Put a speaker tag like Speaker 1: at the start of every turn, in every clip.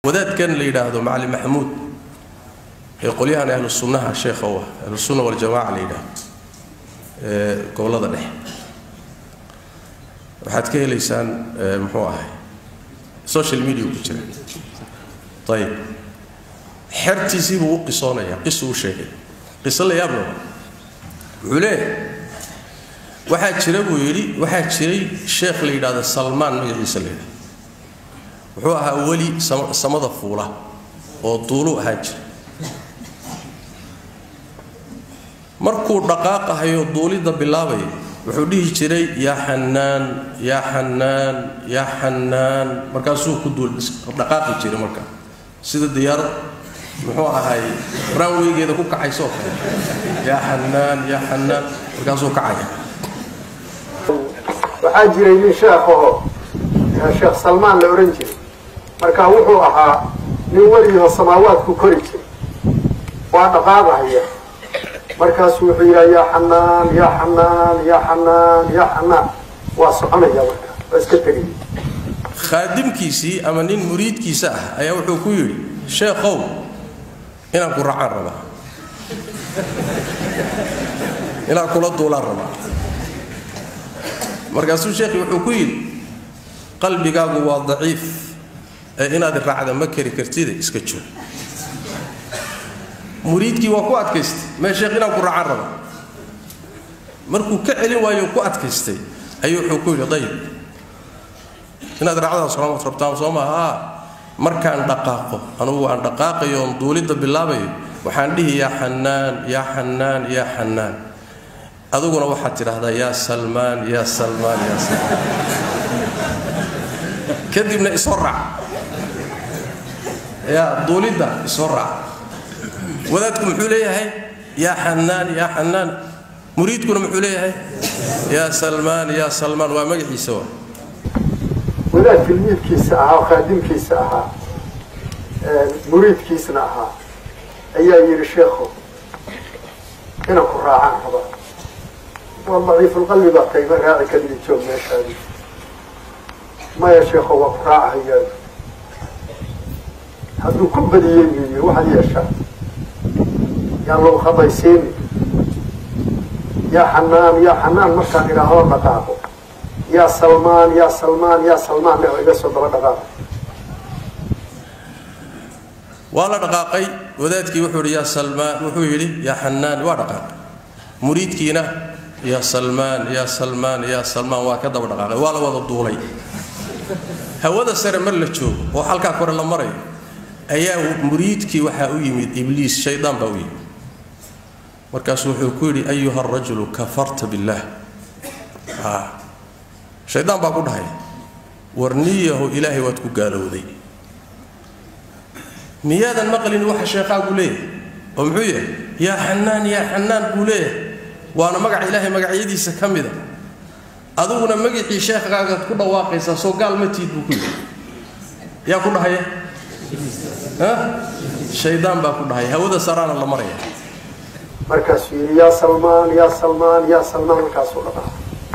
Speaker 1: wadaadkan la yidhaahdo macali maxamuud ee qolyahan ahlu sunnaha sheekha u ah ahlu sunna waljamaaca la yidhaahdo ee gobollada dhexe waxaad ka helaysaan muxuu ahay social media ku jira ayib xertiisii buu u qisoonayaa qisuu u sheegay qiso la yaab laba wuxuu leeyahay waxaa jira buu yidhi waxaa jiray sheekh la yidhahdo salmaan magaciisa la yidhahdo wuxuu ahaa weli samada fuula oo duulu ahaa jira markuu dhaqaaqahayo duulidda bilaabaya wuxuu dhihi jiray yaa xanaan yaa xanaan yaa xanaan markaasuu ku duul dhaqaaqi jiray marka sida diyaarad muxuu ahay raanweygeeda ku kacaysoo kale yaa xanaan yaa xanaan markaasuu kacaya
Speaker 2: waxaa jiray nin sheekhaho sheekh salmaan la odhan jiray marka wuxuu ahaa nin welioo samaawaadku kori jiray waa dhaqaaqahaya markaasuu wuxuu yidhaha yaa xanaan yaa xanaan yaa xanaan yaa xanaan waa soconaya marka waa iska tegaya
Speaker 1: khaadimkiisii ama nin muriidkiisa ah ayaa wuxuu ku yidhi sheekhow inaan ku raacaan rabaa inaan kula duulaan rabaa markaasuu sheekhi wuxuu ku yidhi qalbigaagu waa daciif ee inaad raacda ma kari kartide iska joog muriidkii waa ku adkaystay mee sheekh inaan ku raacaan raba markuu ka celin waayo ku adkaystay ayuu wuxuu ku yidhi dayib inaad raacdaas soomad rabtaan soo maaha markaan dhaqaaqo anugu aan dhaqaaqayo oon duulidda bilaabayo waxaan dhihi yaa xanaan yaa xanaan yaa xanaan adiguna waxaad tidhaahdaa yaa salmaan yaa salmaan yaa salmaan kadibna isoo raac yaa duulidda isoo raac wadaadku muxuu leeyahay yaa xanaan yaa xanaan muriidkuna muxuu leeyahay yaa salmaan yaa salmaan waa magaciisa waa
Speaker 2: wadaad tilmiidkiisa ahaa oo khaadimkiisa ahaa muriidkiisna ahaa ayaa yidhi sheekhu inaan ku raacaan raba waa daciifulqalbi baa tayma raaci kadib joog meeshaadi maya sheekho waa ku raacahaya hadduu ku badiyey buuyi waxaad yeeshaa yaan lagu khabaysiini yaa xanaan yaa xanaan markaan idhaahdo dhaqaaqo yaa salmaan yaa salmaan yaa salmaan ne iga soo daba dhaqaaqo
Speaker 1: waa la dhaqaaqay wadaadkii wuxuu yidhi yaa salmaan wuxuu yidhi yaa xanaan waa dhaqaaqay muriidkiina yaa salmaan yaa salmaan yaa salmaan waa ka daba dhaqaaqay waa la wada duulay hawada sare mar la joogo oo halkaa kore la marayo ayaa muriidkii waxaa u yimid ibliis shaydaan baa u yimid markaasuu wuxuu ku yidhi ayuha arajulu kafarta billaah shaydaan baa ku dhahay warniyahu ilaahay waad ku gaalowday miyaadan maqlin waxa sheekhaagu leeyahay oo muxuu yahay yaa xanaan yaa xanaan buu leeyahay waana magaca ilaahay magacyadiisa ka mida adiguna magicii sheekhagaagaad ku dhawaaqaysaa soo gaal ma tiid buu ku yidhi yaa ku dhahaya shaydaan baa ku dhahaya hawada saraana la maraya
Speaker 2: markaasuu yidhi yaa salmaan yaa salmaan yaa salmaan markaasuu dhaqaa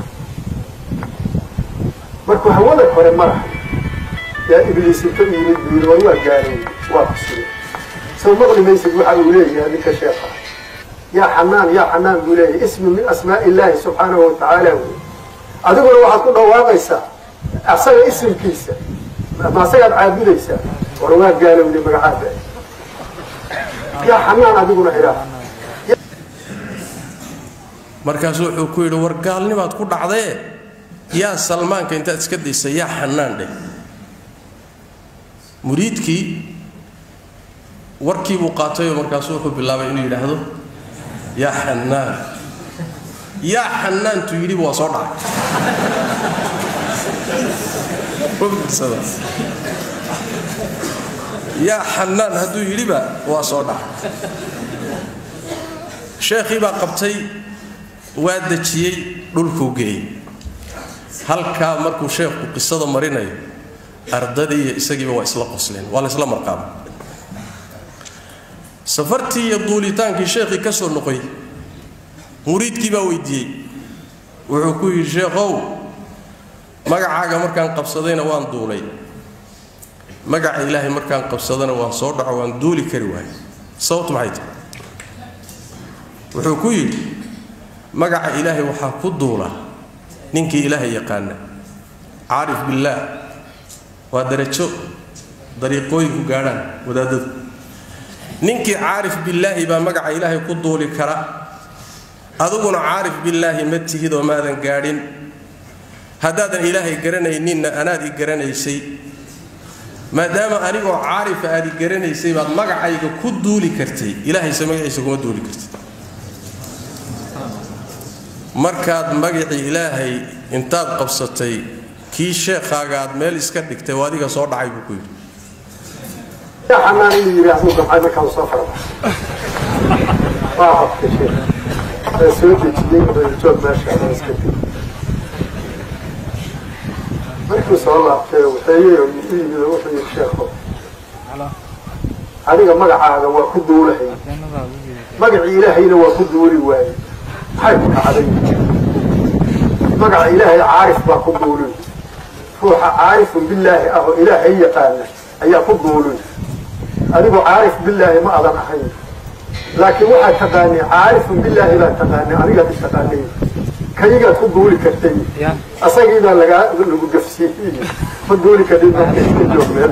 Speaker 2: markuu hawada kore marahay yaa ibliis inta u yimid buu yidhi war waa gaalowey waa kusiye soo maqli maysid waxa uu leeyahay ninka sheekha yaa xanaan yaa xanaan buu leeyahay ismi min asmaa'i illaahi subxaanahu wa tacaala wey adiguna waxaad ku dhawaaqaysaa asaga isimkiisa ma asagaad caabudaysaa war waa gaalowday magacaada yaa xanaan adiguna idhaah
Speaker 1: markaasuu wuxuu ku yidhi war gaalnimaad ku dhacdee yaa salmaanka intaad iska daysa yaa xanaan dheh muriidkii warkii buu qaatayoo markaasuu wuxuu bilaabay inuu yidhaahdo yaa xanaan yaa xanaantu yidhiba waa soo dhacay yaa xanaan hadduu yidhiba waa soo dhacay sheekhii baa qabtay waa dejiyey dhulkuu geeyey halkaa markuu sheekhu qisada marinayo ardadii iyo isagiiba waa isla qosleen waa la isla marqaaba safartii iyo duulitaankii sheekhii ka soo noqoy muriidkii baa weydiiyey wuxuu ku yidhi sheekhow magacaaga markaan qabsadayna waan duulay magaca ilaahay markaan qabsadana waan soo dhaco waan duuli kari waayo sababtu maxay tahay wuxuu ku yidhi magaca ilaahay waxaa ku duula ninkii ilaahay yaqaana caarif billaah waa darajo dariiqooyinku gaadhaan wadaadadu ninkii caarif billaahi baa magaca ilaahay ku duuli kara adiguna caarif billaahi ma tihid oo maadan gaadhin haddaadan ilaahay garanayninna anaad i garanaysay maadaama anigoo caarifa aad i garanaysay baad magacayga ku duuli kartay ilaahayse magaciisa kuma duuli kartay markaad magacii ilaahay intaad qabsatay kii sheekhaaga aad meel iska dhigtay oo adiga soo dhacay buu ku yidhi
Speaker 2: yaa xanaan inuu yidhaahdo damcay markaan soo faraba waa habka sheekh ee soo dejiyey joog meesha ama iska tegi markuu soo laabtay waxeeyey oo u yimid oo wuxuu yidhi sheekho adiga magacaaga waa ku duulahay magacii ilaahayna waa ku duuli waaye maxay ku dhacday magaca ilaahay caarif baa ku duulin ruuxa caarifun billaahi ah oo ilaahay yaqaana ayaa ku duulin adigu caarif billaahi ma adan ahayn laakiin waxaad taqaanay caarifun billaahi baad taqaanay anigaad is taqaanay kaygaad ku duuli kartay asagiibaa lagaa lagu gafsiiyey ma duuli kadhin marka iska joog meel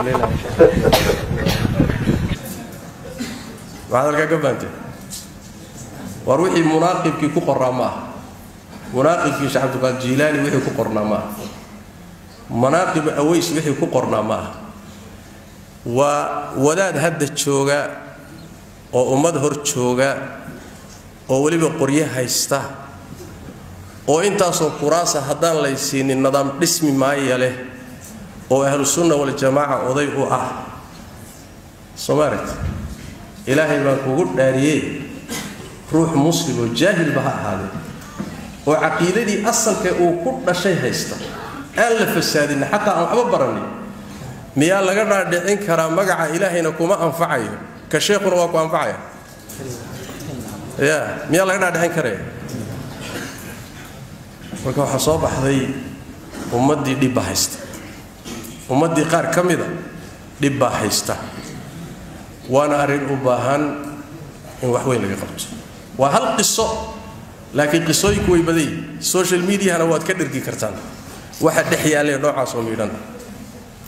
Speaker 1: waxaad halkaa ka fahamtee war wixii munaaqibkii ku qornaa ma aha munaaqibkii sheekh cabdulqaadir jiilaani wixii ku qornaa ma aha manaaqibu aways wixii ku qornaa ma aha waa wadaad hadda jooga oo ummad hor jooga oo weliba qoryo haysta oo intaasoo kuraasa haddaan laysiinin nidaam dhismi maaya leh oo ahlusunna waljamaaca oday u ah soomaalit ilaahay baan kugu dhaariyey ruux muslim oo jaahilba ha ahaadee oo caqiidadii asalka uu ku dhashay haysta aan la fasaadinna xataa aan waxba baranin miyaa laga dhaadhicin karaa magaca ilaahayna kuma anfacayo ka sheekhuna waa ku anfacaya ya miyaa laga dhaadhicin karaya marka waxaa soo baxday ummaddii dhib baa haysta ummaddii qaar ka mida dhib baa haysta waana arrin u baahan in wax weyn laga qabto waa hal qiso laakiin qisooyinku way badan yihin social mediahana waad ka dhergi kartaan waxa dhex yaallee noocaasoo miidhan